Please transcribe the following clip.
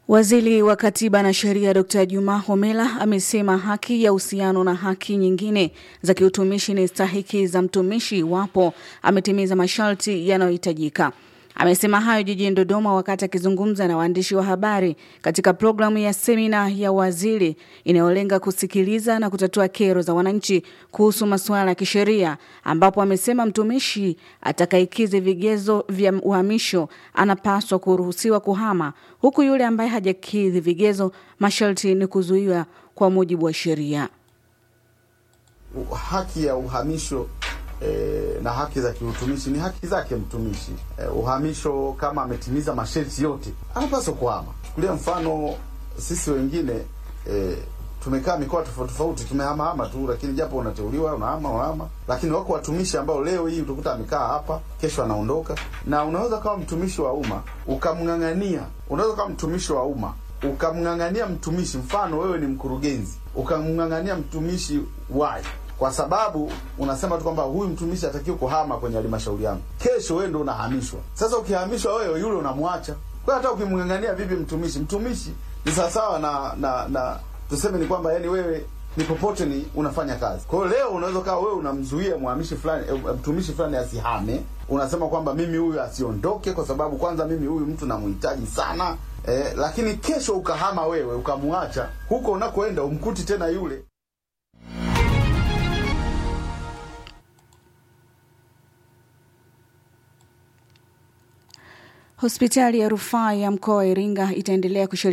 Waziri wa Katiba na Sheria Dr. Juma Homela amesema haki ya uhusiano na haki nyingine za kiutumishi ni stahiki za mtumishi iwapo ametimiza masharti yanayohitajika. Amesema hayo jijini Dodoma wakati akizungumza na waandishi wa habari katika programu ya semina ya waziri inayolenga kusikiliza na kutatua kero za wananchi kuhusu masuala ya kisheria, ambapo amesema mtumishi atakayekidhi vigezo vya uhamisho anapaswa kuruhusiwa kuhama, huku yule ambaye hajakidhi vigezo masharti ni kuzuiwa kwa mujibu wa sheria. Haki ya uhamisho E, na haki za kiutumishi ni haki zake mtumishi. E, uhamisho kama ametimiza masharti yote anapaswa kuhama. Chukulia mfano sisi wengine e, tumekaa mikoa tofauti tofauti, tumehamahama tu, lakini japo unateuliwa unahama unahama, lakini wako watumishi ambao leo hii utakuta amekaa hapa, kesho anaondoka. Na unaweza kama mtumishi wa umma ukamng'ang'ania, unaweza kama mtumishi wa umma ukamng'ang'ania mtumishi, mfano wewe ni mkurugenzi, ukamng'ang'ania mtumishi wai kwa sababu unasema tu kwamba huyu mtumishi atakiwa kuhama kwenye halmashauri yangu, kesho wewe ndio unahamishwa. Sasa ukihamishwa wewe, yule unamwacha. Kwa hata ukimng'ang'ania vipi mtumishi, mtumishi ni sawasawa na na na tuseme ni kwamba yani wewe ni popote ni unafanya kazi. Kwa hiyo leo unaweza kawa wewe unamzuia mhamishi fulani e, mtumishi fulani asihame, unasema kwamba mimi huyu asiondoke kwa sababu kwanza mimi huyu mtu namhitaji sana eh, lakini kesho ukahama wewe ukamwacha, huko unakoenda umkuti tena yule Hospitali ya rufaa ya mkoa wa Iringa itaendelea